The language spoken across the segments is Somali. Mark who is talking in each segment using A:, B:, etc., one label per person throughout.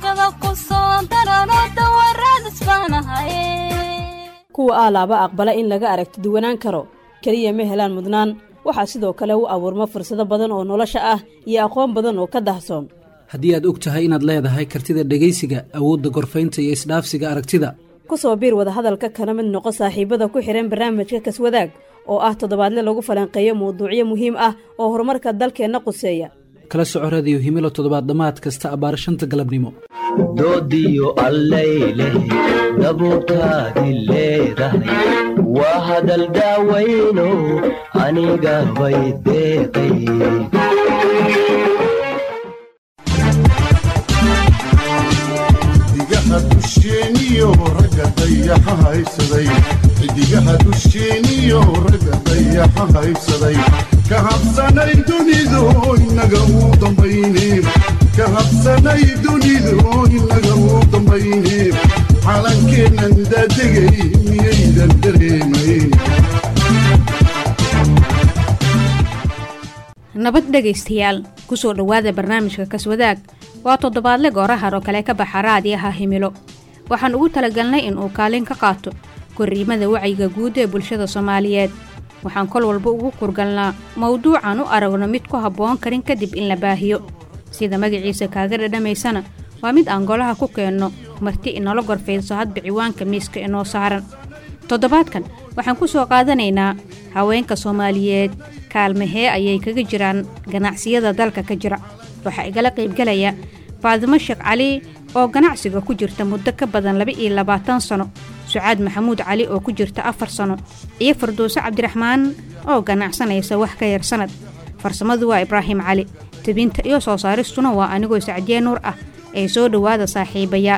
A: barwaaqada ku soo darano dawarradis baanahaye
B: kuwa aalaaba aqbala in laga aragti duwanaan karo keliya ma helaan mudnaan waxaa sidoo kale u abuurma fursado badan oo nolosha ah iyo aqoon badan oo ka dahsoon
C: haddii aad og tahay inaad leedahay kartida dhegaysiga awoodda gorfaynta iyo isdhaafsiga aragtida
B: ku soo biir wadahadalka kana mid noqo saaxiibada ku xidhan barnaamijka kaswadaag oo ah toddobaadle lagu falanqeeyo mawduucyo muhiim ah oo horumarka dalkeenna quseeya
C: kala soco radiyo himilo toddobaad dhammaad kasta abbaar shanta galabnimo
D: doodiyo allayleh dabuurtaadi leedahay waa hadal daawayno aniga bay deeqay
E: xidigaha dusheeniyo ragga dayaxa haysaday xidigaha dusheeniyo ragga dayaxa haysaday ka habsanay dunidu inaga uu dambayne ka habsanay dunidu inaga uu dambayne calankeennan daadegay miyaydan dareemayn
F: nabad dhegaystayaal ku soo dhowaada barnaamijka kaswadaag waa toddobaadle goorahar oo kale ka baxa raadiyaha himilo waxaan ugu talagalnay in uu kaalin ka qaato korriimada wacyiga guud ee bulshada soomaaliyeed waxaan kol walba ugu kurgalnaa mawduucan u aragno mid ku habboon karin kadib in la baahiyo sida magaciisa kaaga dhadhamaysana waa mid aan golaha ku keenno marti inala gorfaydso hadba ciwaanka miiska inoo saaran toddobaadkan waxaan ku soo qaadanaynaa haweenka soomaaliyeed kaalmahee ayay kaga jiraan ganacsiyada dalka ka jira waxaa igala qaybgalaya faadimo sheekh cali oo ganacsiga ku jirta muddo ka badan laba iyo labaatan sano sucaad maxamuud cali oo ku jirta afar sano iyo farduuso cabdiraxmaan oo ganacsanaysa wax ka yar sanad farsamadu waa ibraahim cali tebinta iyo soo saaristuna waa anigoo sacdiye nuur ah ee soo dhowaada saaxiibaya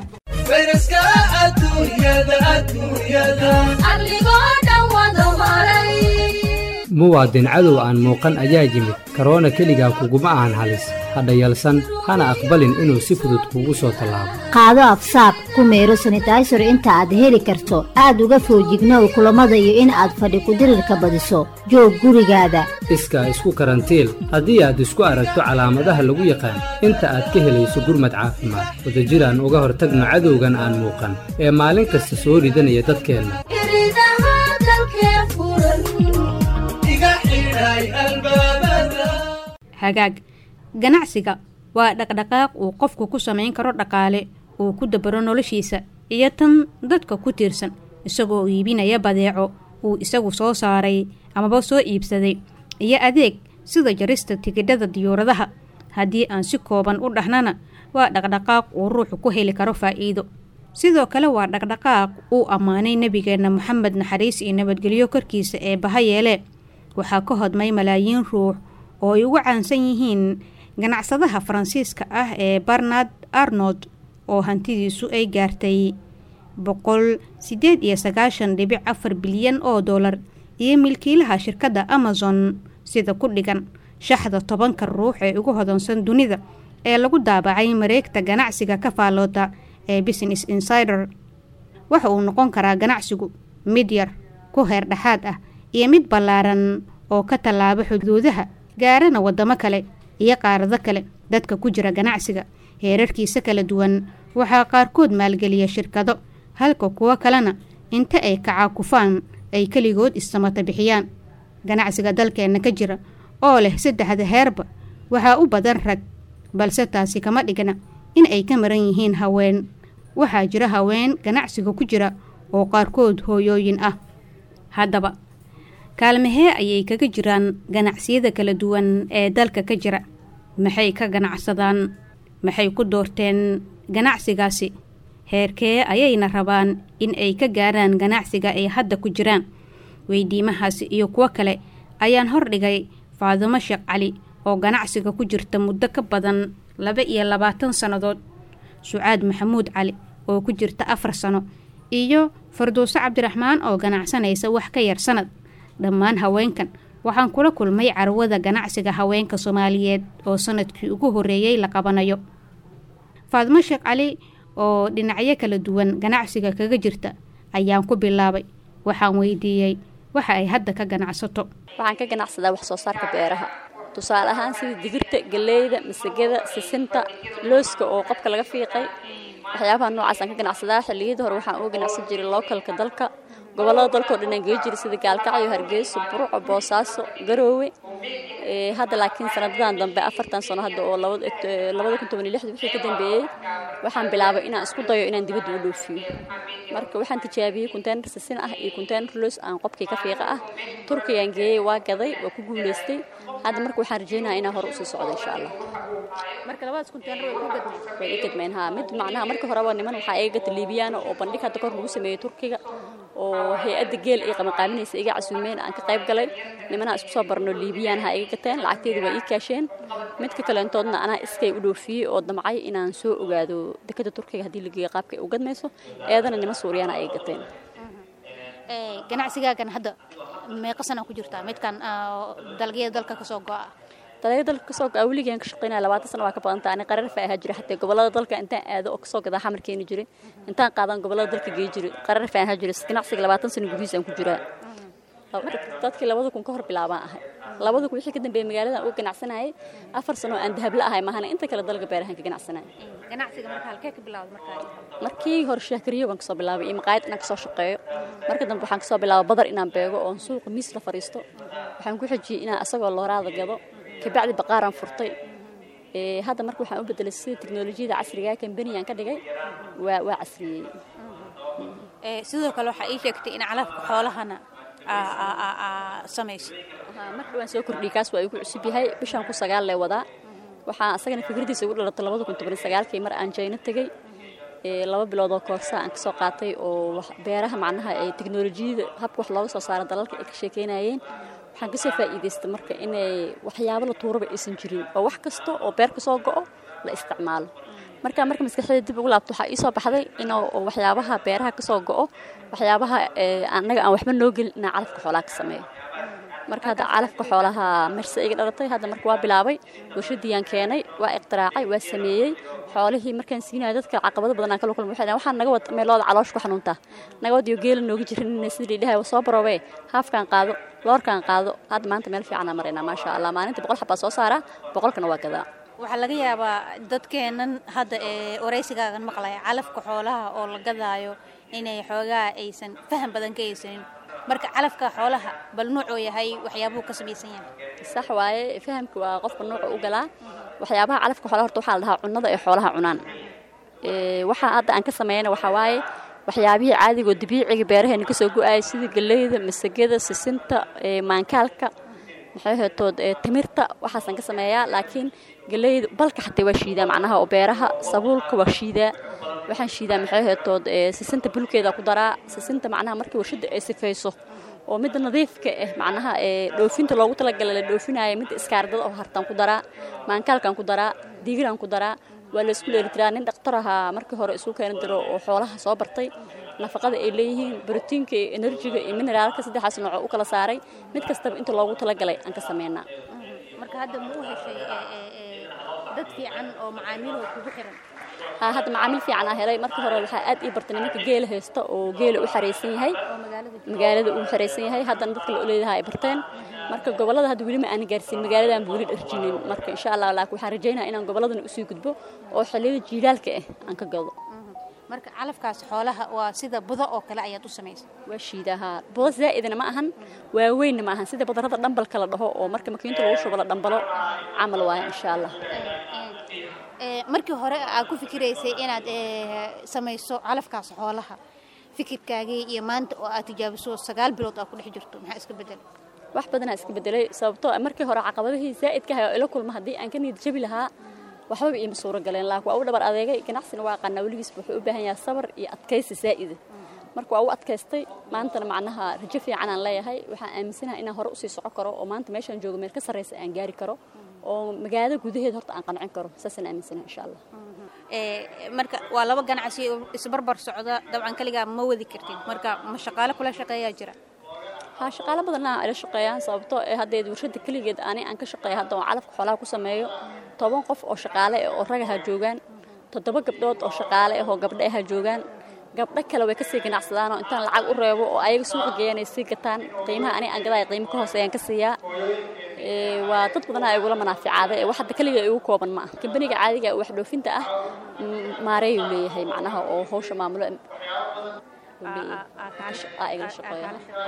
G: muwaadin cadow aan muuqan ayaa yimid karoona keligaa kuguma ahan halis hadha yalsan hana aqbalin inuu si fudud kuugu soo tallaabo
H: qaado afsaab ku meero sanitaysar inta aad heli karto aad uga foojignow kulammada iyo in aad fadhi kudirirka badiso joog gurigaada
G: iskaa isku karantiil haddii aad isku aragto calaamadaha lagu yaqaan inta aad ka helayso gurmad caafimaad wadajiraan uga hortagno cadowgan aan muuqan ee maalin kasta soo ridanaya dadkeenna
F: hagaag ganacsiga waa dhaqdhaqaaq uu qofku ku samayn karo dhaqaale uu ku dabaro noloshiisa iyo tan dadka ku tiirsan isagoo iibinaya badeeco uu isagu soo saaray amaba soo iibsaday iyo adeeg sida jarista tigidhada diyuuradaha haddii aan si kooban u dhahnana waa dhaqdhaqaaq uu ruuxu ku heli karo faa'iido sidoo kale waa dhaqdhaqaaq uu ammaanay nebigeenna moxamed naxariis iyo nabadgelyo korkiisa ee baha yeelee waxaa ka hodmay malaayiin ruux oo ay ugu caansan yihiin ganacsadaha faransiiska ah ee barnard arnold oo hantidiisu ay gaartay boqol siddeed iyo sagaashan dhibic afar bilyan oo dollar iyo milkiilaha shirkadda amazon sida ku dhigan shaxda tobanka ruux ee ugu hodansan dunida ee lagu daabacay mareegta ganacsiga ka faallooda ee business insider waxa uu noqon karaa ganacsigu mid yar ku heer dhexaad ah iyo mid ballaaran oo ka tallaaba xuduudaha gaarana waddamo kale iyo qaarado kale dadka ku jira ganacsiga heerarkiisa kala duwan waxaa qaarkood maalgeliya shirkado halka kuwo kalena inta ay kacaakufaan ay keligood issamata bixiyaan ganacsiga dalkeenna ka jira oo leh saddexda heerba waxaa u badan rag balse taasi kama dhigna in ay ka maran yihiin haween waxaa jira haween ganacsiga ku jira oo qaarkood hooyooyin ah haddaba kaalmahee ayay kaga jiraan ganacsiyada kala duwan ee dalka ka jira maxay ka ganacsadaan maxay ku doorteen ganacsigaasi heerkee ayayna rabaan in ay ka gaaraan ganacsiga ay hadda ku jiraan weydiimahaasi iyo kuwo kale ayaan hordhigay faadimo sheekh cali oo ganacsiga ku jirta muddo ka badan laba iyo labaatan sannadood sucaad maxamuud cali oo ku jirta afar sano iyo farduuso cabdiraxmaan oo ganacsanaysa wax ka yar sanad dhammaan haweenkan waxaan kula kulmay carwada ganacsiga haweenka soomaaliyeed oo sanadkii ugu horreeyey la qabanayo faadimo sheekh cali oo dhinacyo kala duwan ganacsiga kaga jirta ayaan ku bilaabay waxaan weydiiyey waxa ay hadda ka ganacsato
I: waxaan ka ganacsadaa wax soo saarka beeraha tusaale ahaan sida digirta galeyda masagada sisinta looska oo qofka laga fiiqay waxyaabaha noocaasaan ka ganacsadaa xilliyadii hore waxaan uga ganacsan jiray lookalka dalka gobollada dalkao dhan aan gee jiray sida gaalkacyo hargeyso burco boosaaso garoowe hadda laakiin sanadadan dambe afartan sano hadda oo labada kun toban iyo lixda wixii ka dambeeyey waxaan bilaabay inaan isku dayo inaan dibadda u dhoofiyo marka waxaan tijaabiyey konteynar sisin ah iyo konteynar loos aan qobkii ka fiiqa ah turkiyaan geeyey waa gaday waa ku guulaystay hadda marka waxaan rajeynayaa inaan hore usii socdo insha allah
F: marka labadaas konteynar way ku gadmeen
I: way i gadmeen haa mid macnaha marka horeba niman waxaa iga gata liibiyaana oo bandhig hadda kor lagu sameeyey turkiga oo hay-adda geel ay qabanqaabinaysa iga casuumeen aan ka qayb galay nimanaa isku soo barno liibiyaan ha iga gateen lacagteeda waa ii kaasheen midka kaleentoodna anaa iskay u dhoofiyey oo damcay inaan soo ogaado dekada turkiga haddii la geeyo qaabka ay u gadmayso eedana niman suuriyaana ay gateen
F: ganacsigaagan hadda meeqa sana ku jirtaa midkan dalagyada dalka kasoo go'a
I: dalagyada dalka kasoo go'a weligaan ka shaqeynaya labaatan sana waa ka badanta ani qarar fa ahaa jira xataa gobollada dalka intaan aado oo kasoo gadaa xamar keeni jiray intaan qaadan gobollada dalka gey jiray qarar fa ahaa jiray ganacsiga labaatan sana gudihiis aan ku jiraa dadkii labada kun ka hor bilaabaan ahay labada kun wixii ka dambeeyey magaaladan uga ganacsanayay afar sano aan dahabla ahay maahana inta kale dalka beerahan ka ganacsanaya
F: ganacsiga marka halkee ka bilawday markaa
I: markii hore shaakariyo baan kasoo bilaabay iyo maqaayad inaan kasoo shaqeeyo marka dambe waxaan kasoo bilaabay badar inaan beego oon suuqa miis la fariisto waxaan ku xijiyey inaan asagoo looraada gado kabacdi baqaaraan furtay hadda marka waxaan u bedelay sida teknolojiyada casrigaa kambaniyaan ka dhigay waa waa casriyeeyey
F: sidoo kale waxaa ii sheegtay in calafka xoolahana samayso
I: marka waan soo kordhiyey kaas waa igu cusub yahay bishaan ku sagaal lee wadaa waxaa asagana fikradiisa ugu dhalatay labada kun toban sagaalkii mar aan jayno tegey laba bilood oo koorsa aan kasoo qaatay oo beeraha macnaha ee teknolojiyada habka wax looga soo saaro dalalka ay ka sheekeynayeen waxaan kasoo faa'iidaystay marka inay waxyaabo la tuuraba aysan jirin oo wax kasta oo beer kasoo go'o la isticmaalo marka marka maskaxdayda dib ugu laabto waxaa ii soo baxday in waxyaabaha beeraha kasoo go'o waxyaabaha annaga aan waxba noo gelin inaan calafka xoolaha ka sameeyo marka hadda calafka xoolaha marse iga dhalatay hadda marka waa bilaabay warshadiyaan keenay waa iqtiraacay waa sameeyey xoolihii markaan siinayo dadka caqabado badan aan kala kulmay waxay waxaan naga wad meelooda caloosh ku xanuuntaa naga wadiyo geela nooga jirin sidii dhahay soo baroobe haafkaan qaado loorkaan qaado hadda maanta meel fiicanaa maraynaa maasha allah maalinta boqol xabaa soo saaraa boqolkana waa gadaa
F: waxaa laga yaabaa dadkeennan hadda ee waraysigaagan maqlaya calafka xoolaha oo la gadaayo inay xoogaa aysan faham badan ka haysanin marka calafka xoolaha bal nuucuu yahay waxyaabuhu ka samaysan yahay
I: sax waaye fahamka waa qofka nuuca u galaa waxyaabaha calafka xoolaha horta waxaa la dhahaa cunnada ay xoolaha cunaan waxaa hadda aan ka sameeyana waxaa waaye waxyaabihii caadigo dabiiciga beeraheena kasoo go-aaya sida galeyda masagada sisinta maankaalka maxay hetood timirta waxaasaan ka sameeyaa laakiin galeyda balka xataa waa shiidaa macnaha oo beeraha sabuulka waa shiidaa waxaan shiidaa maxay hetood sisinta bulkeeda ku daraa sisinta macnaha markii warshada ay sifayso oo midda nadiifka ah macnaha dhoofinta loogu talagalay la dhoofinaya midda iskaardada oo hartaan ku daraa maankaalkaan ku daraa digiraan ku daraa waa la isku dheelitiraa nin dhakhtar ahaa markii hore isu keeni diro oo xoolaha soo bartay nafaqada ay leeyihiin brotiinka iyo enerjiga iyo mineraalka saddexaas nooco u kala saaray mid kastaba inta loogu talagalay aan ka sameynaa
F: marka hadda ma u heshay dad fiican oo macaamiil oo kugu xiran
I: haa hadda macaamiil fiican aa helay markii hore waxaa aad ii bartay nimanka geela haysta oo geela u xaraysan yahay magaalada uu xaraysan yahay haddana dadka la oleedaha ay barteen marka gobolada hadda weli ma aan gaarsiin magaaladan weli dharjinin marka insha allah laakiin waxaan rajaynaya inaan goboladana usii gudbo oo xilliyada jiilaalka ah aan ka gado
F: marka calafkaas xoolaha waa sida budo oo kale ayaad u samaysa
I: waa shiidahaa budo zaa'idna ma ahan waaweynna ma ahan sida badarada dhambalka la dhaho oo marka makiinta lagu shubo la dhambalo camal waaya insha allah
F: markii hore aad ku fikiraysay inaad samayso calafkaas xoolaha fikirkaagii iyo maanta oo aad tijaabiso sagaal bilood aad ku dhex jirto maxaa iska bedelay
I: wax badanaa iska bedelay sababtoo markii hore caqabadihii zaa'idka ahay oo ila kulma haddii aan ka niyad jabi lahaa waxbaba iima suuro galeen laakiin waa u dhabar adeegay ganacsina waa aqaanaa weligiisba wuxuu u baahan yahay sabar iyo adkaysi zaa'ida marka waa u adkaystay maantana macnaha rajo fiican aan leeyahay waxaan aaminsanahay inaan hore usii soco karo oo maanta meeshaan joogo meel ka sarraysa aan gaari karo oo magaalada gudaheeda horta aan qancin karo saasaan aaminsanahay insha allah
F: marka waa laba ganacsi oo isbarbar socda dabcan kaligaa ma wadi kartid marka ma shaqaale kula shaqeeyaa jira
I: haa shaqaalo badanna ila shaqeeyaan sababtoo ee haddeed warshada keligeed ani aan ka shaqeeya hadda oo calafka xoolaha ku sameeyo toban qof oo shaqaale ah oo ragaha joogaan toddoba gabdhood oo shaqaale ah oo gabdho aha joogaan gabdho kale way kasii ganacsadaanoo intaan lacag u reebo oo ayaga suuqa geeyanay sii gataan qiimaha ani aan gadaaya qiimo ka hooseeyaan ka siiyaa waa dad badanaa igula manaaficaaday ee wax hadda keliga igu kooban ma ah kambaniga caadiga wax dhoofinta ah maareeyuu leeyahay macnaha oo hawsha maamulo igala shaqeeya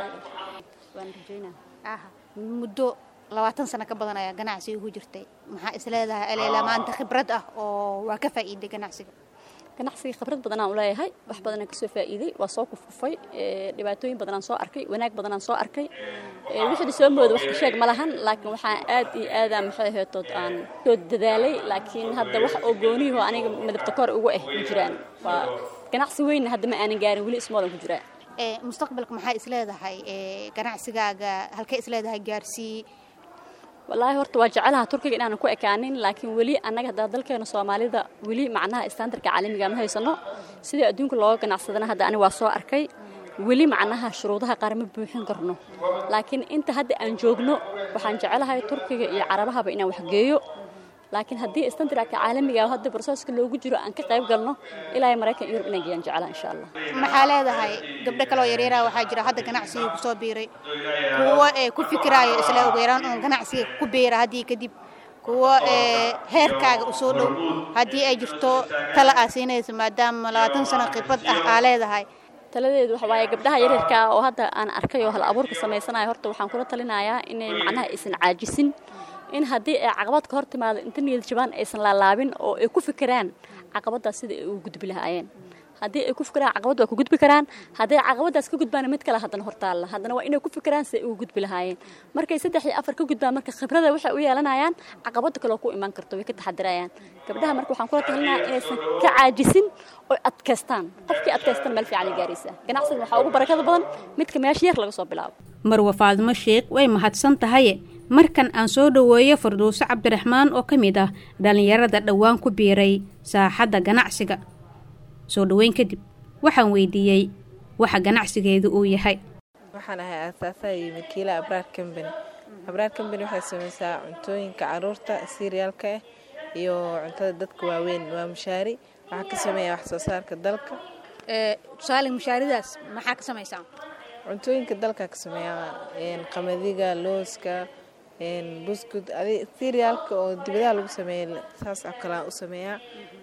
I: waan rajeynaa
F: muddo labaatan sano ka badan ayaa ganacsiga ku jirtay maxaa isleedahay aleela maanta khibrad ah oo waa ka faa'iiday ganacsiga
I: ganacsiga khibrad badanaan u leeyahay wax badanaan kasoo faa'iiday waa soo kufkufay dhibaatooyin badanaan soo arkay wanaag badanaan soo arkay wixii soo mooda wax ka sheeg ma lahan laakiin waxaan aad iyo aada maxay aheetood aan soo dadaalay laakiin hadda wax oo gooniyaho aniga madabta kor ugu ah ma jiraan waa ganacsi weynna hadda ma aanan gaarin weli ismoodan ku jiraa
F: mustaqbalka maxaa isleedahay ganacsigaaga halkee isleedahay gaarsii
I: wallaahi horta waa jecelaha turkiga inaanan ku ekaanin laakiin weli annaga haddaa dalkeena soomaalida weli macnaha standarka caalamiga ma haysano sidii adduunka looga ganacsadana hadda ani waa soo arkay weli macnaha shuruudaha qaar ma buuxin karno laakiin inta hadda aan joogno waxaan jecelahay turkiga iyo carabahaba inaan waxgeeyo laakiin haddii standarka caalamiga hadda broseska loogu jiro aan ka qayb galno ilaa maraykan iyo yurub inaan geeyaan jecelaha insha allah
F: maxaa leedahay gabdho kaloo yaryara waxaa jira hadda ganacsigii kusoo biiray kuwo ee ku fikiraayo isla ugu yaraan uun ganacsiga ku biira haddii kadib kuwo ee heerkaaga usoo dhow haddii ay jirto tala aa siinaysa maadaama labaatan sano khibrad ah aa leedahay
I: taladeedu waxa waaye gabdhaha yaryarka oo hadda aan arkay oo hal abuurka samaysanaya horta waxaan kula talinayaa inay macnaha aysan caajisin in haddii ay caqabad ka hor timaado inta niyad jabaan aysan laalaabin oo ay ku fikiraan caqabadaas sida ay ugu gudbi lahaayeen haddii ay ku fikiraan caqabad waa ku gudbi karaan hadday caqabadaas ka gudbaan mid kale haddana hortaalla haddana waa inay ku fikiraan si ay ugu gudbi lahaayeen markay saddex iyo afar ka gudbaan marka khibrada waxay u yeelanayaan caqabada kaloo ku imaan karto way ka taxadirayaan gabdhaha marka waxaan kula talinayaa inaysan ka caajisin oo adkaystaan qofkii adkaystan meel fiican ay gaaraysaa ganacsiga waxaa ugu barakada badan midka meesha yar laga soo bilaabo
F: marwa faadimo sheekh way mahadsan tahaye markan aan soo dhoweeyo farduuso cabdiraxmaan oo ka mid ah dhallinyarada dhowaan ku biiray saaxadda ganacsiga soo dhoweyn kadib waxaan weydiiyey waxa ganacsigeedu uu yahay
J: waxaan ahay aasaasaha iyo wakiila abraar combany abraar combany waxay samaysaa cuntooyinka caruurta siiriyaalka ah iyo cuntada dadka waaweyn waa mushaari waxaa ka sameeya wax soo saarka dalka
F: tusaale mushaaridaas maxaa ka samaysaa
J: cuntooyinka dalka ka sameeya qamadiga looska buskud siiriyaalka oo dibadaha lagu sameeya saas oo kale u sameeyaa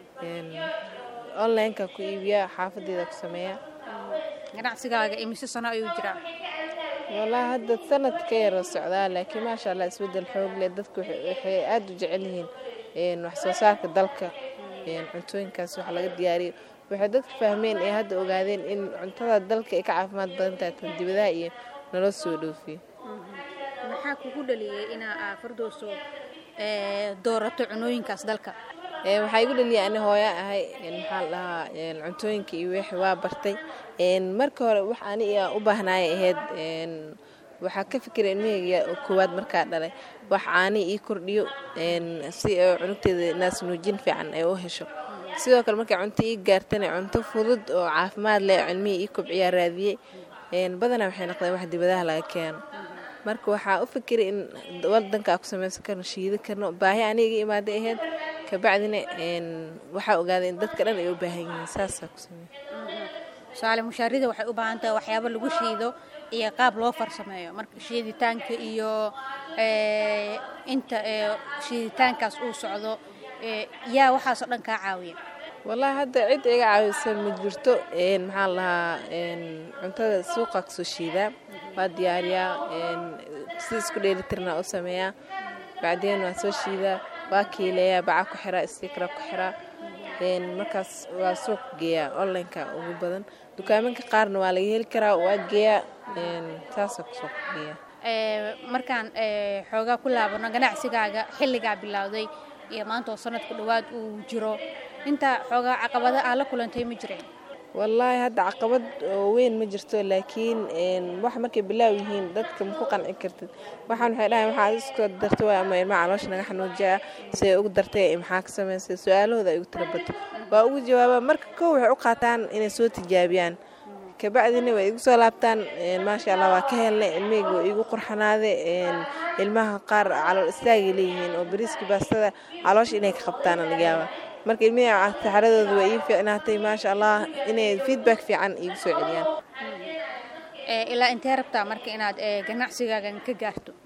J: onlineka ku iibiya xaafadeeda ku sameeya
F: ganacsigaaga imise sano ayuu jiraa
J: wallaahi hadda sanad ka yaroo socdaa laakiin maasha allah isbedel xoog leh dadku waxay aada u jecel yihiin wax soo saarka dalka cuntooyinkaas wax laga diyaariyo waxay dadka fahmeen ee hadda ogaadeen in cuntada dalka ay ka caafimaad badan tahay tan dibadaha iyo naloo soo dhoofiyo
F: maxaa kugu dhaliyey inaa fardooso doorato cunooyinkaas dalka
J: waxaa igu dhaliyay ani hooya ahay maxaa la dhahaa cuntooyinka iyo wixii waa bartay marka hore wax ani u baahnaaya ahayd waxaa ka fikiray ilmahayga koowaad markaa dhalay wax caani ii kordhiyo si cunugteeda naas nuujin fiican ay u hesho sidoo kale markay cunto ii gaartana cunto fudud oo caafimaad leh cilmihii ii kobciyaa raadiyey badanaa waxay noqdeen wax dibadaha laga keeno marka waxaa u fikiray in wadankaa ku samaysan karno shiidi karno baahi aniga imaaday ahayd kabacdina waxaa ogaaday in dadka dhan ay u baahan yihiin saasaa ku sameey
F: tusaale mushaarida waxay u baahan tahay waxyaabo lagu shiido iyo qaab loo farsameeyo marka shiiditaanka iyo inta shiiditaankaas uu socdo yaa waxaasoo dhan kaa caawiya
J: wallaahi hadda cid iga caawisa ma jirto maxaa la lahaa cuntada suuqa kasoo shiidaa waa diyaariyaa si isku dheelitirna u sameeyaa bacdeen waa soo shiidaa waa kiileeyaa baca ku xiraa istikra ku xiraa markaas waa suuq geeyaa onlineka ugu badan dukaaminka qaarna waa laga heli karaa waa geeyaa saasa ku suuq geeyaa
F: markaan xoogaa ku laabano ganacsigaaga xilligaa bilowday iyo maanta oo sanadku dhowaad uu jiro intaa xoogaa caqabada aa la kulantay ma jireen
J: wallaahi hadda caqabad oo weyn ma jirto laakiin wax markay bilaaw yihiin dadka ma ku qanci kartid waxaan waxay dhahayn waxaa isku darta waay ama ilmaha caloosha naga xanuujiya siday ugu dartay maxaa ka samaysay su-aalahooda ay ugu tirabato waa ugu jawaabaa marka kow waxay u qaataan inay soo tijaabiyaan kabacdina way igu soo laabtaan maasha allah waa ka helnay ilmihayga waa igu qurxanaaday ilmaha qaar calool istaagay leeyihiin oo bariiska baastada caloosha inay ka qabtaan laga yaaba marka ilmihii saxaradooda waa ii fiicnaatay maasha allah inay feedback fiican iigu soo celiyaan
F: ilaa intee rabtaa marka inaad ganacsigaagan ka gaarto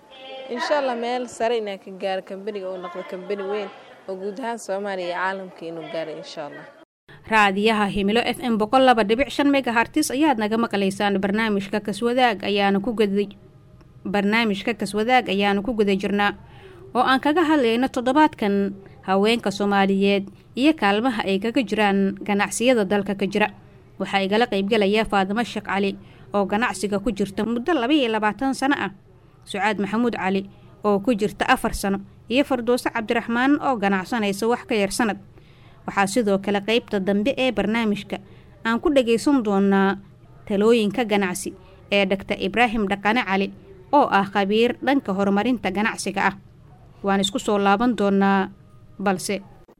J: insha allah meel sare inaan ka gaaro kambaniga uu noqdo kambani weyn oo guud ahaan soomaaliya iyo caalamka inuu gaaro insha allah
F: raadiyaha himilo f m boqol laba dhibic shan megahartis ayaad naga maqlaysaan barnaamijka kaswadaag ayaana ku guda barnaamijka kaswadaag ayaanu ku guda jirnaa oo aan kaga hadlayno toddobaadkan haweenka soomaaliyeed iyo kaalmaha ay kaga jiraan ganacsiyada dalka ka jira waxaa igala qaybgalaya faadimo sheekh cali oo ganacsiga ku jirta muddo laba iyo labaatan sano ah sucaad maxamuud cali oo ku jirta afar sano iyo farduuse cabdiraxmaan oo ganacsanaysa wax ka yar sanad waxaa sidoo kale qaybta dambe ee barnaamijka aan ku dhagaysan doonaa talooyinka ganacsi ee dhaktar ibraahim dhaqane cali oo ah khabiir dhanka horumarinta ganacsiga ah waan isku soo laaban doonaa balse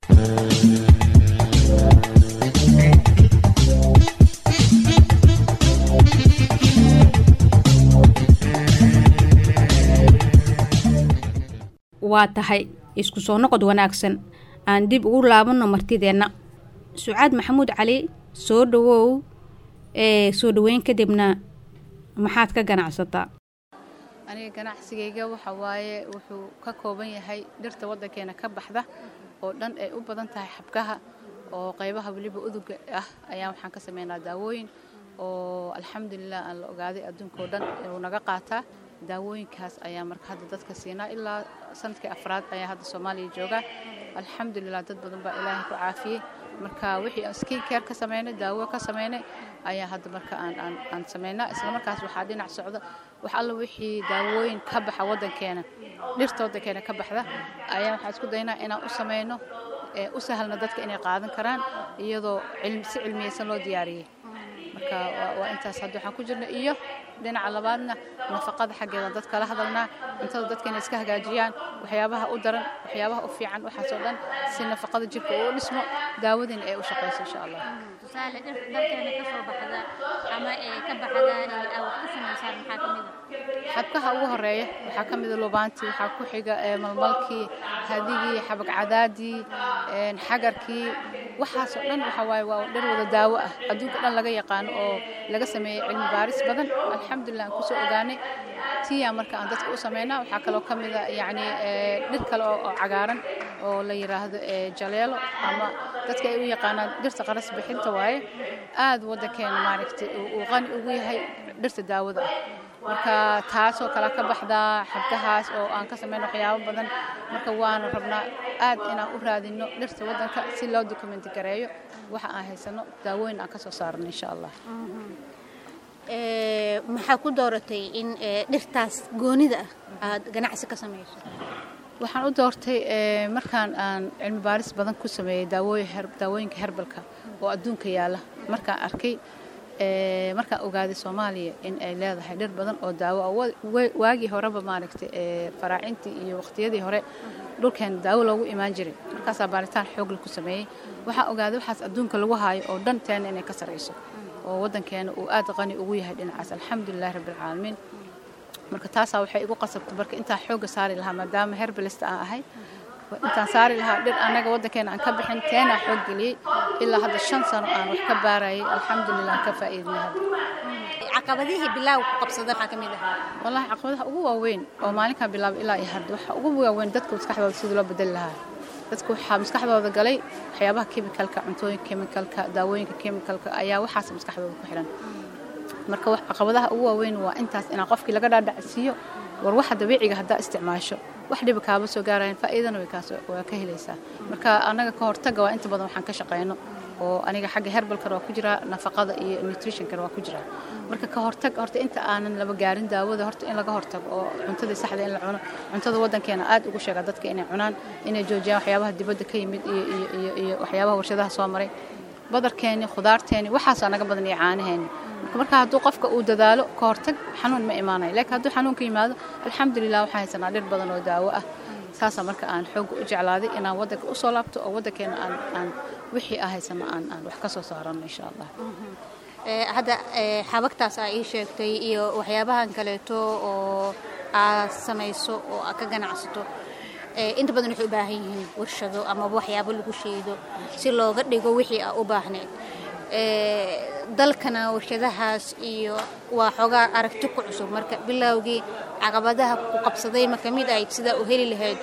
F: waa tahay isku soo noqod wanaagsan aan dib ugu laabanno martideenna sucaad maxamuud cali soo dhawow ee soo dhaweyn kadibna maxaad ka ganacsataa
K: aniga ganacsigayga waxa waaye wuxuu ka kooban yahay dhirta waddankeena ka baxda oo dhan ay u badan tahay xabkaha oo qaybaha weliba uduga ah ayaa waxaan ka sameynaa daawooyin oo alxamdulilah aan la ogaaday adduunka oo dhan inuu naga qaataa daawooyinkaas ayaa marka hadda dadka siinaa ilaa sanadkii afraad ayaa hadda soomaaliya joogaa alxamdulilah dad badan baa ilaahay ku caafiyey marka wixii aan skin care ka sameynay daawo ka sameynay ayaa hadda marka aan aan aan sameynaa isla markaas waxaa dhinac socda wax alla wixii daawooyin ka baxa waddankeena dhirta waddankeena ka baxda ayaa waxaan isku daynaa inaan u sameyno ee u sahlna dadka inay qaadan karaan iyadoo si cilmiyeysan loo diyaariyey marka waa intaas hadda waxaan ku jirna iyo dhinaca labaadna nafaqada xaggeeda dad kala hadalnaa cuntada dadka inay iska hagaajiyaan waxyaabaha u daran waxyaabaha u fiican waxaasoo dhan si nafaqada jirka uu dhismo daawadiina ay u shaqayso insha allah
L: tusaale dhir dalkeena ka soo baxda ama ee ka baxda ee aad ku samaysaan maxaa ka mid
K: xabkaha ugu horeeya waxaa ka mida lubaantii waxaa ku xiga malmalkii hadigii xabag cadaadii xagarkii waxaasoo dhan waxa waaye waa dhir wada daawo ah adduunka dhan laga yaqaano oo laga sameeyey cilmi baaris badan alxamdulilah aan kusoo ogaanay tiyaa marka aan dadka u sameynaa waxaa kaloo ka mida yacni dhir kale oo cagaaran oo la yidhaahdo jaleelo ama dadka ay u yaqaanaan dhirta qaras bixinta waaye aad waddankeena maaragtay uu qani ugu yahay dhirta daawada ah marka taasoo kale ka baxdaa xabkahaas oo aan ka sameyno waxyaabo badan marka waana rabnaa aad inaan u raadino dhirta waddanka si loo dokumenti gareeyo waxa aan haysano daawooyin aan ka soo saarno insha allah
L: maxaa ku dooratay in dhirtaas goonida ah aad ganacsi ka samayso
K: waxaan u doortay markaan aan cilmi baaris badan ku sameeyey daawooyinka herbalka oo adduunka yaalla markaan arkay markaan ogaaday soomaaliya in ay leedahay dhir badan oo daawo ah waagii horeba maaragtay faraacintii iyo waqtiyadii hore dhulkeena daawo loogu imaan jiray markaasaa baaritaan xoogle ku sameeyey waxaa ogaaday waxaas adduunka lagu haayo oo dhan teena inay ka sarayso oo waddankeena uu aad qani ugu yahay dhinacaas alxamdulilah rabbilcaalamiin marka taasaa waxay igu qasabtay marka intaan xoogga saari lahaa maadaama herbalist aan ahay intaan saari lahaa dhir annaga waddankeena aan ka bixin teenaa xoog geliyey ilaa hadda shan sano aan wax ka baarayay alxamdulilah ka faa'iidnay hadda
L: caqabadihii bilaaw ku qabsada maxaa ka mid ahaa
K: wallaahi caqabadaha ugu waaweyn oo maalinkan bilaabay ilaa iyo hadda waxa ugu waaweyn dadka maskaxdooda sidii loo bedeli lahaa dadka waxaa maskaxdooda galay waxyaabaha kemikalka cuntooyinka kemikalka daawooyinka kemikalka ayaa waxaas maskaxdooda ku xiran marka caqabadaha ugu waaweyn waa intaas inaan qofkii laga dhaadhacsiiyo war waxa dabiiciga haddaa isticmaasho wax dhiba kaaba soo gaarayan faa'iidana waa ka helaysaa marka annaga ka hortaga waa inta badan waxaan ka shaqeyno oo aniga xagga herbalkan waa ku jiraa nafaqada iyo nutritionkan waa ku jiraa marka ka hortag horta inta aanan laba gaarin daawada horta in laga hortago oo cuntada saxda in la cuno cuntada waddankeena aad ugu sheega dadka inay cunaan inay joojiyaan waxyaabaha dibadda ka yimid iyo iyo iyo iyo waxyaabaha warshadaha soo maray badarkeeni khudaarteeni waxaasaa naga badan iyo caanaheeni marka marka hadduu qofka uu dadaalo ka hortag xanuun ma imaanayo laakiin hadduu xanuun ka yimaado alxamdulilah waxaan haysanaa dhir badan oo daawo ah saasaa marka aan xoogga u jeclaaday inaan waddanka usoo laabto oo waddankeena aan aan wixii ah haysano aan aan wax ka soo saarano insha allah
L: hadda xabagtaas aa ii sheegtay iyo waxyaabahan kaleeto oo aad samayso oo aad ka ganacsato inta badan waxay u baahan yihiin warshado amaba waxyaabo lagu sheedo si looga dhigo wixii aa u baahneed dalkana warshadahaas iyo waa xoogaa aragti ku cusub marka bilowgii caqabadaha ku qabsaday ma ka mid ahayd sidaa u heli lahayd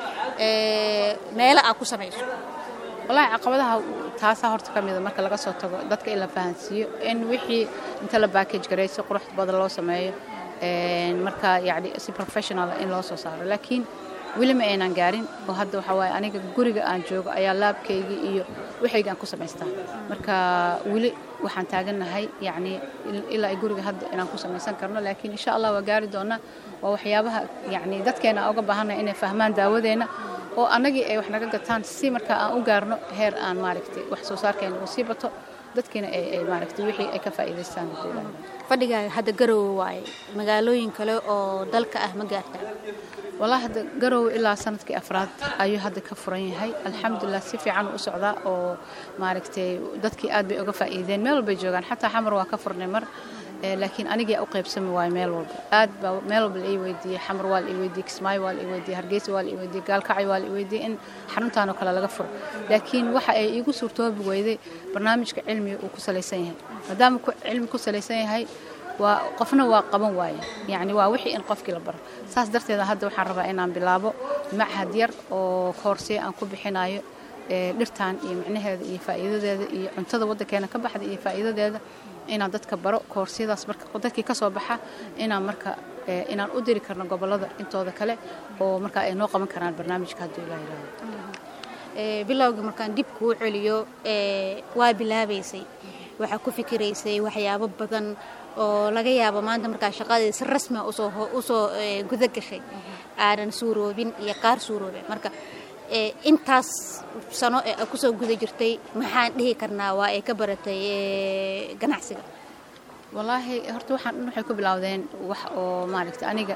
L: meelo aad ku samayso
K: wallaahi caqabadaha taasaa horta ka mida marka laga soo tago dadka in la fahansiiyo in wixii inta la backage garay si qurux badan loo sameeyo marka yacni si professional in loo soo saaro laakiin weli ma aynan gaarin oo hadda waxaa waaye aniga guriga aan joogo ayaa laabkaygii iyo waxayga aan ku samaystaa marka weli waxaan taagannahay yacni ilaa ay guriga hadda inaan ku samaysan karno laakiin insha allah waa gaari doonaa waa waxyaabaha yacni dadkeena aan uga baahannahay inay fahmaan daawadeenna oo annagii ay wax naga gataan si marka aan u gaarno heer aan maaragtay wax soo saarkeena uu sii bato dadkiina ay maaragtay wixii ay ka faa'iidaystaan
L: fadhigaaga hadda garowe waaye magaalooyin kale oo dalka ah ma gaartaa
K: wallaahi hadda garowe ilaa sanadkii afraad ayuu hadda ka furan yahay alxamdulilah si fiican u socdaa oo maaragtay dadkii aad bay uga faa'iideen meel walbay joogaan xataa xamar waa ka furnay mar laakiin anigii u qaybsami waayo meel walba aad baa meel walba la ii weydiiyey xamar waa la ii weydiiyey kismaayo waa la ii weydiiyey hargeysa waa la ii weydiiyey gaalkacyo waa la ii weydiiyey in xaruntaanoo kale laga furo laakiin waxa ay iigu suurtoobi weyday barnaamijka cilmiga uu ku salaysan yahay maadaama cilmi ku salaysan yahay waa qofna waa qaban waaye yacni waa wixii in qofkii la baro saas darteeda hadda waxaan rabaa inaan bilaabo machad yar oo koorsiya aan ku bixinayo dhirtan iyo micnaheeda iyo faa'iidadeeda iyo cuntada waddankeena ka baxda iyo faa'iidadeeda inaan dadka baro koorsiyadaas marka dadkii ka soo baxa inaan marka inaan u diri karno gobollada intooda kale oo marka ay noo qaban karaan barnaamijka hadduu ilaa yidhaahdo
L: bilowgii markaan dib kuu celiyo waa bilaabaysay waxaa ku fikiraysay waxyaabo badan oo laga yaabo maanta markaa shaqadii si rasmia usoo usoo guda gashay aadan suuroobin iyo qaar suuroobe marka intaas sano ee a kusoo guda jirtay maxaan dhihi karnaa waa ay ka baratay ganacsiga
K: wallaahi horta waxaan dhan waxay ku bilowdeen wax oo maaragtay aniga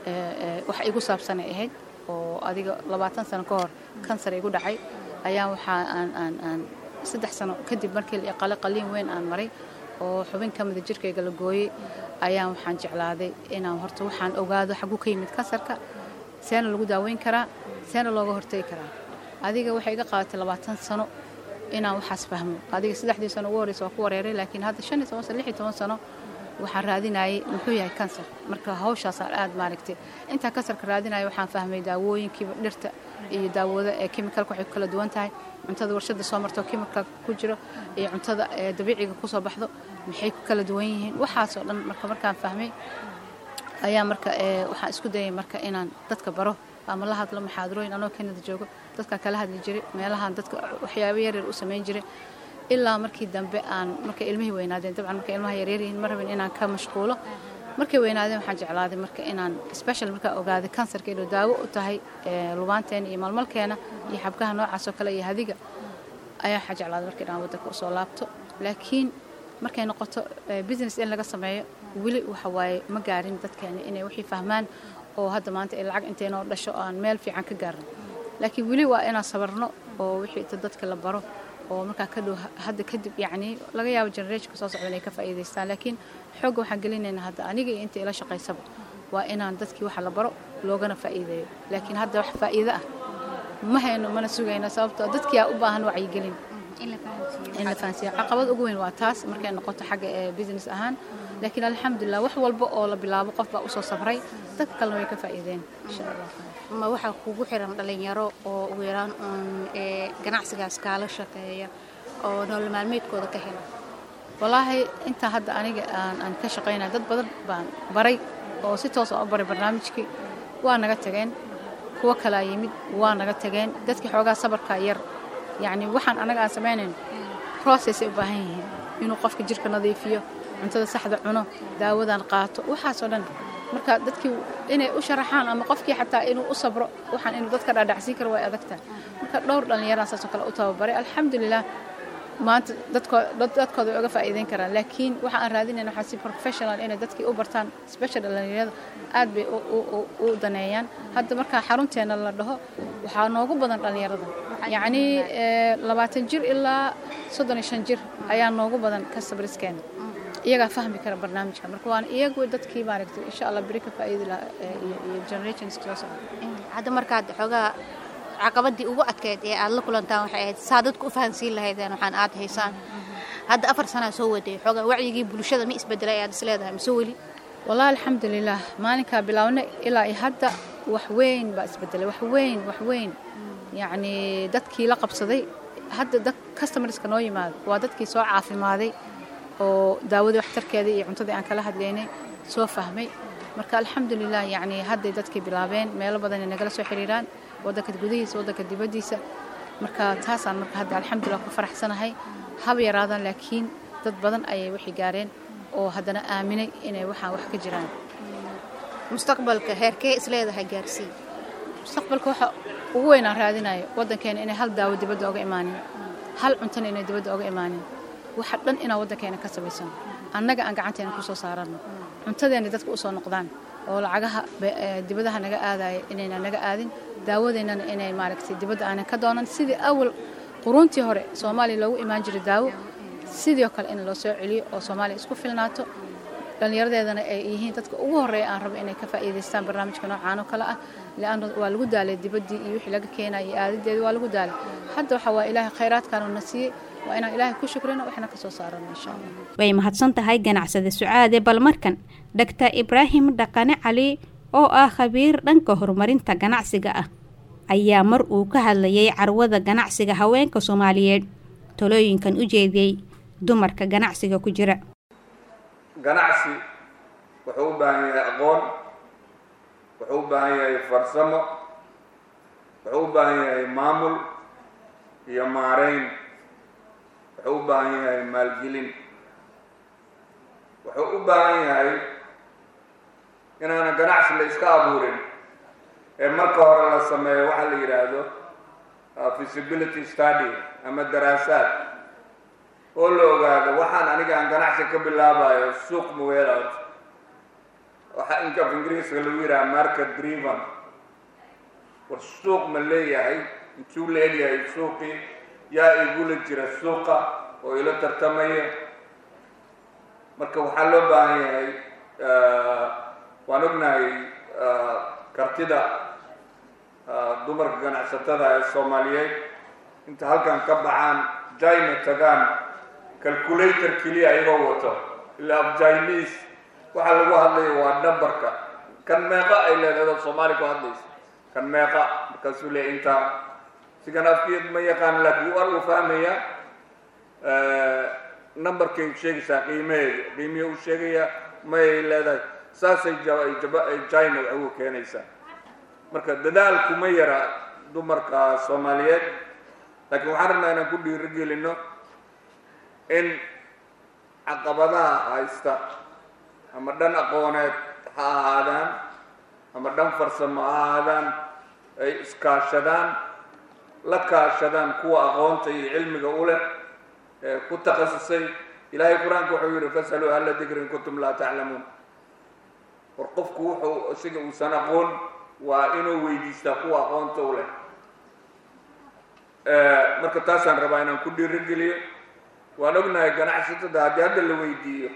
K: wax igu saabsanay ahayd oo adiga labaatan sano ka hor kansar igu dhacay ayaa waxaa aan aan aan saddex sano kadib markii la iqale qaliin weyn aan maray oo xubin ka mida jirkayga la gooyey ayaan waxaan jeclaaday inaan horta waxaan ogaado xaguu ka yimid kansarka seena lagu daaweyn karaa seena looga hortegi karaa adiga waxay iga qaadatay labaatan sano inaan waxaas fahmo adiga saddexdii sano ugu horreysa waa ku wareeray laakiin hadda shan iyo toban sano lix iyo toban sano waxaan raadinayay muxuu yahay kansar marka hawshaasaan aad maaragtay intaan kansarka raadinaya waxaan fahmay daawooyinkiiba dhirta iyo daawada ee kemikalka waxay ku kala duwan tahay cuntada warshada soo marto kemikal ku jiro iyo cuntada dabiiciga kusoo baxdo maxay ku kala duwan yihiin waxaasoo dhan marka markaan fahmay ayaa marka waxaan isku dayay marka inaan dadka baro ama la hadlo maxaadarooyin anoo kanada joogo dadka kala hadli jiray meelahaan dadka waxyaabo yaryar u samayn jiray ilaa markii dambe aan markay ilmihii weynaadeen dabcan markay ilmaha yaryar yihiin ma rabin inaan ka mashquulo markay weynaadeen waxaan jeclaaday marka inaan special markaa ogaaday kansarka inuu daawo u tahay lubaanteena iyo malmalkeena iyo xabkaha noocaas oo kale iyo hadiga ayaa waxaa jeclaaday marka inaan waddanka usoo laabto laakiin markay noqoto business in laga sameeyo weli waxa waaye ma gaarin dadkeena inay wixii fahmaan oo hadda maanta ay lacag inteynoo dhasho aan meel fiican ka gaarno laakiin weli waa inaan sabarno oo wixii inta dadka la baro oo markaa ka dhow hadda kadib yacni laga yaabo generationka soo socda inay ka faa'iidaystaan laakiin xoogga waxaan gelinaynaa hadda aniga iyo inta ila shaqaysaba waa inaan dadkii waxa la baro loogana faa'iideeyo laakiin hadda wax faa'iido ah ma hayno mana sugayno sababtoo dadkii aa u baahan wacyigelin in la fahansiiyo caqabad ugu weyn waa taas markay noqoto xagga ee business ahaan laakiin alxamdulilah wax walba oo la bilaabo qof baa usoo sabray dadka kalena way ka faa'iideen insha allah
L: ma waxaa kugu xiran dhalinyaro oo ugu yaraan uun ganacsigaas kaala shaqeeya oo nolol maalmeedkooda ka hela
K: wallaahi intaa hadda aniga aan aan ka shaqaynaya dad badan baan baray oo si toos aan u baray barnaamijkii waa naga tageen kuwo kalaa yimid waa naga tageen dadkii xoogaa sabarkaa yar yacni waxaan anaga aan samaynayn processay u baahan yihiin inuu qofka jirka nadiifiyo cuntada saxda cuno daawadan qaato waxaasoo dhan marka dadkii inay u sharaxaan ama qofkii xataa inuu u sabro waxaan inuu dadka dhaadhacsiin karo way adagtahay marka dhowr dhallinyaraan saasoo kale u tababaray alxamdulilah maanta dadkooda way uga faa'iideyn karaan laakiin waxa aan raadinayna waxaa si professional inay dadkii u bartaan special dhallinyarada aad bay u daneeyaan hadda markaa xarunteena la dhaho waxaa noogu badan dhallinyarada yacni labaatan jir ilaa soddon iyo shan jir ayaa noogu badan kastabriskeena iyagaa fahmi kara barnaamijka marka waana iyagu dadkii maaragtay insha allah beri ka faa'iidi lahaa iyo generations soo socda
L: hadda markaad xoogaa caqabadii ugu adkeyd ee aad la kulantaan waxay ahayd saa dadku u fahansiin lahaydeen waxaan aad haysaan hadda afar sanaa soo waday xoogaa wacyigii bulshada ma isbedelay ayaad isleedahay mise weli
K: wallaahi alxamdulilaah maalinkaa bilaabnay ilaa iyo hadda wax weyn baa isbedelay wax weyn wax weyn yacni dadkii la qabsaday hadda dad customerska noo yimaado waa dadkii soo caafimaaday oo daawadii waxtarkeedii iyo cuntadii aan kala hadlaynay soo fahmay marka alxamdulilah yacni hadday dadkii bilaabeen meelo badan ay nagala soo xiriiraan waddanka gudihiisa waddanka dibaddiisa marka taasaan marka hadda alxamdulilah ku faraxsanahay haba yaraadaan laakiin dad badan ayay wixii gaareen oo haddana aaminay inay waxaan wax ka jiraan
L: mustaqbalka heerkee isleedahay gaarsii
K: mustaqbalka waxa ugu weynaan raadinayo waddankeena inay hal daawo dibadda oga imaanin hal cuntana inay dibadda oga imaanin waxa dhan inaan waddankeena ka samaysano annaga aan gacanteena ku soo saarano cuntadeena dadka u soo noqdaan oo lacagaha dibadaha naga aadaya inayna naga aadin daawadeennana inay maaragtay dibadda aanan ka doonan sidii awal quruuntii hore soomaaliya loogu imaan jiray daawo sidoo kale in loo soo celiyo oo soomaaliya isku filnaato dhallinyaradeedana ay yihiin dadka ugu horreeya aan rabo inay ka faa'iidaystaan barnaamijka noocaan oo kale ah leanna waa lagu daalay dibaddii iyo wixii laga keenaya iyo aadadeedii waa lagu daalay hadda waxa waa ilaahay khayraadkaanu na siiyey waa inaan ilaahay ku shukrino waxna ka soo saarano insha allah
F: way mahadsan tahay ganacsade sucaade bal markan dhaktar ibraahim dhaqane cali oo ah khabiir dhanka horumarinta ganacsiga ah ayaa mar uu ka hadlayay carwada ganacsiga haweenka soomaaliyeed talooyinkan u jeediyey dumarka ganacsiga ku jira
M: ganacsi wuxuu u baahan yahay aqoon wuxuu u baahan yahay farsamo wuxuu u baahan yahay maamul iyo maareyn wuxuu u baahan yahay maalgelin wuxuu u baahan yahay inaana ganacsi la iska abuurin ee marka hore la sameeyo waxaa la yidhaahdo feasibility study ama daraasaad oo la ogaado waxaan aniga aan ganacsi ka bilaabayo suuq maweelaad waxaa inka af ingiriiska lagu yidhaha market driven war suuq ma leeyahay intuu la egyahay suuqii yaa igula jira suuqa oo ila tartamaya marka waxaa loo baahan yahay waan ognahay kartida dumarka ganacsatada ee soomaaliyeed inta halkan ka baxaan jina tagaan calculator keliya ayagoo wato ilaa af jiniis waxaa lagu hadlaya waa numberka kan meeqa ay leedahay oo soomaali ku hadlaysa kan meeqa markaasuu leeya intaa sigan afkeed ma yaqaan laakiin war uu fahmaya numberkay sheegaysaa qiimaheeda qiimihi uu sheegaya mayay leedahay saasay jina wax ugu keenaysaa marka dadaal kuma yara dumarka soomaaliyeed laakiin waxaan rabnaa inaan ku dhiirigelino in caqabadaha haysta ama dhan aqooneed ha ahaadaan ama dhan farsamo ha ahaadaan ay iskaashadaan la kaashadaan kuwa aqoonta iyo cilmiga u leh ee ku takhasusay ilaahay qur-aanka wuxuu yidhi fasaluu ahla dikri in kuntum laa taclamuun war qofku wuxuu isaga uusan aqoon waa inuu weydiistaa kuwa aqoonta u leh marka taasaan rabaa inaan ku dhiirigeliyo waan ognahay ganacsatada haddii hadda la weydiiyo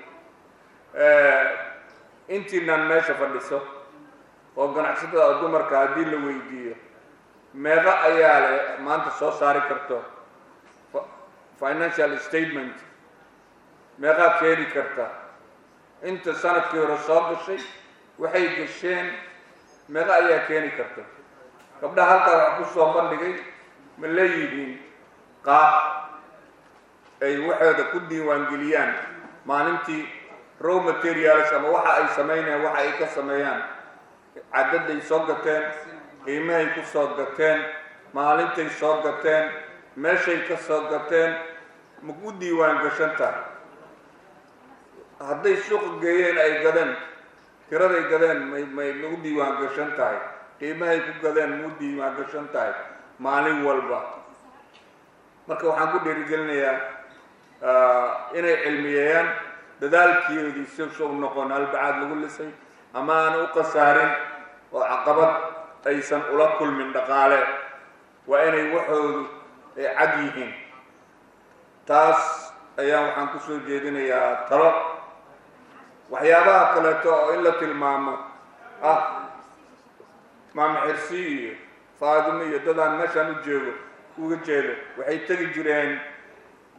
M: intiinaan meesha fadhiso oo ganacsatada oo dumarka haddii la weydiiyo meeqa ayaa le maanta soo saari karto financial statement meeqaa keeni karta inta sanadkii hore soo gashay waxay gasheen meeqa ayaa keeni karta gabdhaha halkaa wax ku soo bandhigay ma leeyihiin qaab ay waxooda ku diiwaangeliyaan maalintii row materials ama waxa ay samaynayaan waxa ay ka sameeyaan caddaday soo gateen qiimahay ku soo gateen maalintay soo gateen meeshay ka soo gateen ma ku diiwaan gashan tahay hadday suuqa geeyeen ay gadeen tiraday gadeen may may nagu diiwaan gashan tahay qiimahay ku gadeen mau diiwaan gashan tahay maalin walba marka waxaan ku dhiirigelinayaa inay cilmiyeeyaan dadaalkeedii si u noqon halbacaad lagu lisay ama aan u khasaarin oo caqabad aysan ula kulmin dhaqaale waa inay waxoodu ay cad yihiin taas ayaa waxaan ku soo jeedinayaa talo waxyaabaha kaleeto oo in la tilmaamo ah maama xirsi iyo faadimo iyo dadaan meeshaan u jeego uga jeedo waxay tegi jireen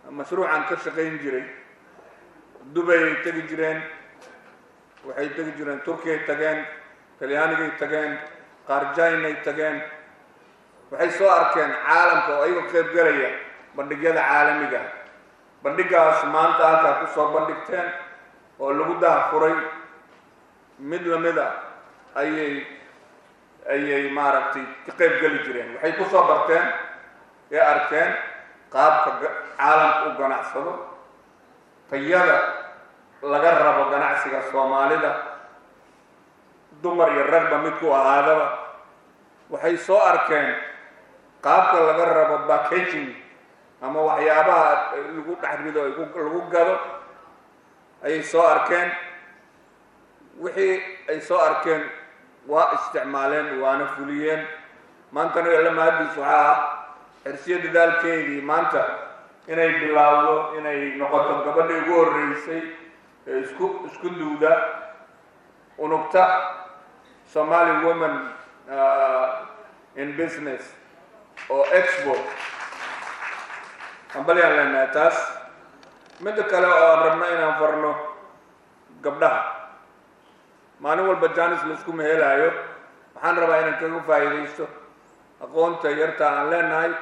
M: mashruucan ka shaqayn jiray dubayay tegi jireen waxay tegi jireen turkiyay tageen talyaanigay tageen qaarjaynay tageen waxay soo arkeen caalamka oo ayagoo qaybgelaya bandhigyada caalamiga bandhigaas maanta halkaa ku soo bandhigteen oo lagu daha furay mid lamid a ayay ayay maaragtay ka qayb geli jireen waxay ku soo barteen ee arkeen qaabka caalamka u ganacsado tayada laga rabo ganacsiga soomaalida dumar iyo ragba midku ahaadaba waxay soo arkeen qaabka laga rabo backaging ama waxyaabaha lagu dhex rido lagu gado ayay soo arkeen wixii ay soo arkeen waa isticmaaleen waana fuliyeen maantana lamaadiis waxaa ah xirsiyo dadaalkeedii maanta inay bilaawdo inay noqoto gabadha ugu horreysay ee isku isku duuda unugta somali woman in business oo expo ambalyaan leenahay taas midda kale oo aan rabno inaan farno gabdhaha maalin walba janis laisku mehelaayo waxaan rabaa inaan kaga faa'iidaysto aqoonta yarta aan leenahay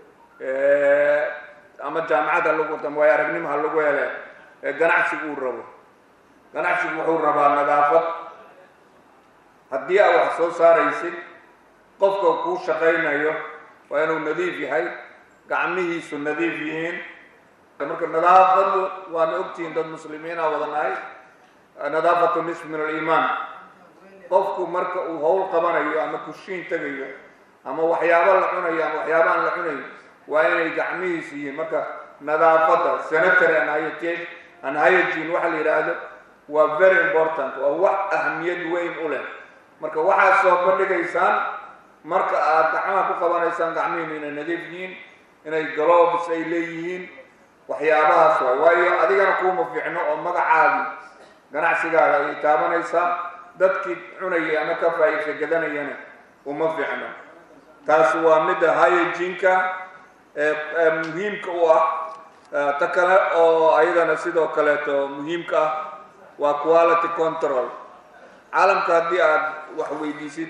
M: ama jaamacad ha lagu ama waayo aragnimo ha lagu hele ee ganacsigu uu rabo ganacsigu wuxuu rabaa nadaafad haddii aa wax soo saaraysid qofka kuu shaqaynayo waa inuu nadiif yahay gacmihiisu nadiif yihiin marka nadaafadu waana ogtihiin dad muslimiina wadanahay nadaafatu nisf min aliimaan qofku marka uu hawl qabanayo ama kushiin tegayo ama waxyaabo la cunayo ama waxyaaba aan la cunayo waa inay gacmihiisu yihiin marka nadaafadda sanitary and hygiene and hygiene waxa la yidhaahdo waa very important waa wax ahamiyad weyn u leh marka waxaad soo bandhigaysaan marka aad gacmaha ku qabanaysaan gacmihiinu inay nadiif yihiin inay globes ay leeyihiin waxyaabahaas waay waayo adigana kuuma fiicno oo magacaadii ganacsigaaga ayay taabanaysaa dadkii cunayay ama ka faa'iidka gadanayana uma fiicno taasi waa midda hygienka ee muhiimka u ah ta kale oo ayadana sidoo kaleeto muhiimka ah waa quality control caalamka haddii aad wax weydiisid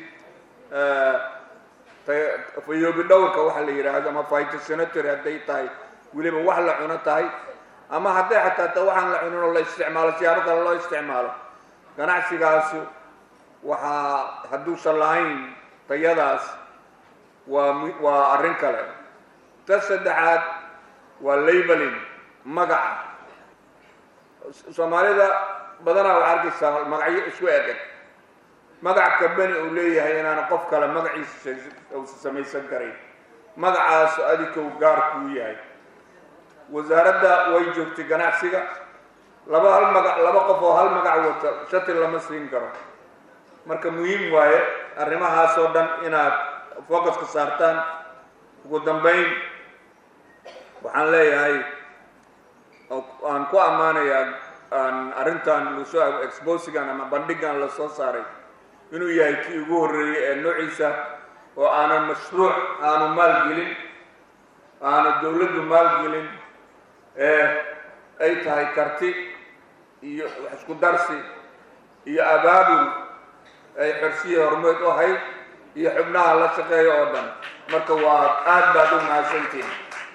M: fayoobi dhowrka waxa la yidhaahdo ama phytosanitary hadday tahay weliba wax la cuno tahay ama hadday xataa ta waxaan la cunin oo la isticmaalo siyaabo kale loo isticmaalo ganacsigaasu waxaa hadduusan lahayn tayadaas waa waa arrin kale ta saddexaad waa labeling magaca soomaalida badanaa waxaa arkaysaa magacyo isku eg magac kabani uu leeyahay inaana qof kale magaciisa uusa samaysan karayn magacaasu adikow gaar kuu yahay wasaaradda way joogtay ganacsiga laba hal magac laba qof oo hal magac wata shati lama siin karo marka muhiim waaye arrimahaasoo dhan inaad focuska saartaan ugu dambayn waxaan leeyahay aan ku ammaanayaa aan arrintan lasoo exposigan ama bandhigan la soo saaray inuu yahay kii ugu horreeyey ee noociisa oo aanan mashruuc aanu maalgelin aanu dowladdu maalgelin ee ay tahay karti iyo wax isku darsi iyo abaabul ay xorsiya hormeed u ahayd iyo xubnaha la shaqeeya oo dhan marka waa aad baad ugu mahadsantihiin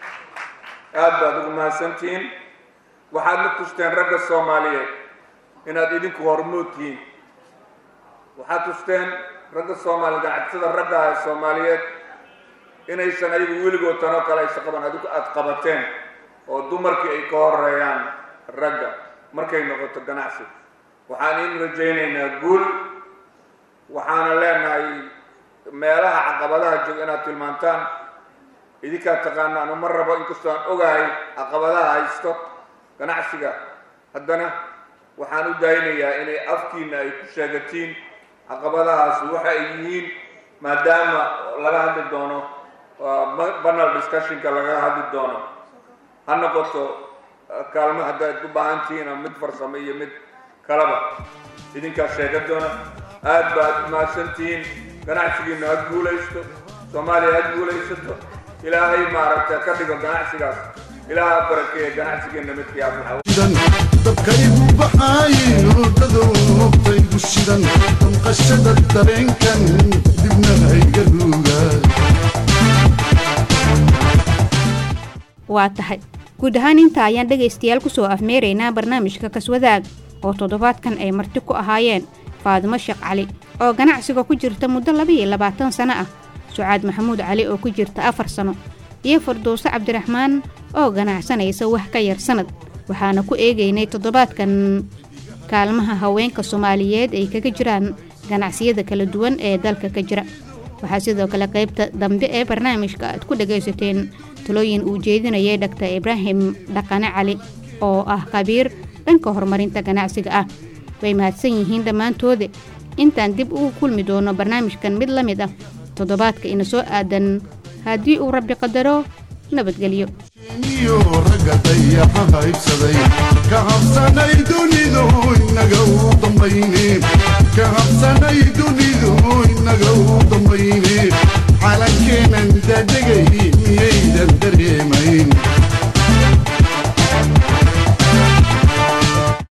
M: aad baad ugu mahadsantihiin waxaad na tusteen ragga soomaaliyeed inaad idinku hormood tihiin waxaad tusteen ragga soomaaliya ganacsatada ragga ah ee soomaaliyeed inaysan ayagu weligood tanoo kale aysa qaban adigu aad qabateen oo dumarkii ay ka horeeyaan ragga markay noqoto ganacsi waxaan in rajaynaynaa guul waxaana leenahay meelaha caqabadaha jooga inaad tilmaantaan idinkaa taqaana anu ma rabo inkastoo aan ogahay caqabadaha haysto ganacsiga haddana waxaan u daaynayaa inay afkiina ay ku sheegatiin caqabadahaas waxa ay yihiin maadaama laga hadli doono banal discussionka laga hadli doono ha noqoto kaalmo haddaad u baahan tihiin ama mid farsamo iyo mid kalaba idinkaa sheega doona aad baad mahadsantihiin ganacsigiina ha guulaysto soomaaliya ha guulaysato ilaahay maaragta ka dhigo ganacsigaas ilaaha barakeeye ganacsigeenna midkii aflaxa
E: shidan dabkaygu baxaaye oodhadowtaygu shidan damqashada dareenkan dibna hayga ruugaa
F: waa tahay guud ahaan intaa ayaan dhegaystayaal kusoo afmeeraynaa barnaamijka kaswadaag oo toddobaadkan ay marti ku ahaayeen faadimo sheekh cali oo ganacsiga ku jirta muddo laba iyo labaatan sano ah sucaad maxamuud cali oo ku jirta afar sano iyo farduuse cabdiraxmaan oo ganacsanaysa wax ka yar sannad waxaana ku eegaynay toddobaadkan kaalmaha haweenka soomaaliyeed ay kaga jiraan ganacsiyada kala duwan ee dalka ka jira waxaa sidoo kale qaybta dambe ee barnaamijka aad ku dhagaysateen talooyin uu jeedinayay dhaktar ibraahim dhaqane cali oo ah khabiir dhanka horumarinta ganacsiga ah way mahadsan yihiin dhammaantoode intaan dib ugu kulmi doono barnaamijkan mid la mid ah toddobaadka ina soo aadan haddii uu rabbi qadaro nabadgelyo
E: iyo ragga dayaxa haybsaday ka habsanay dunidu inaga u dambayne ka habsanay dunidu inaga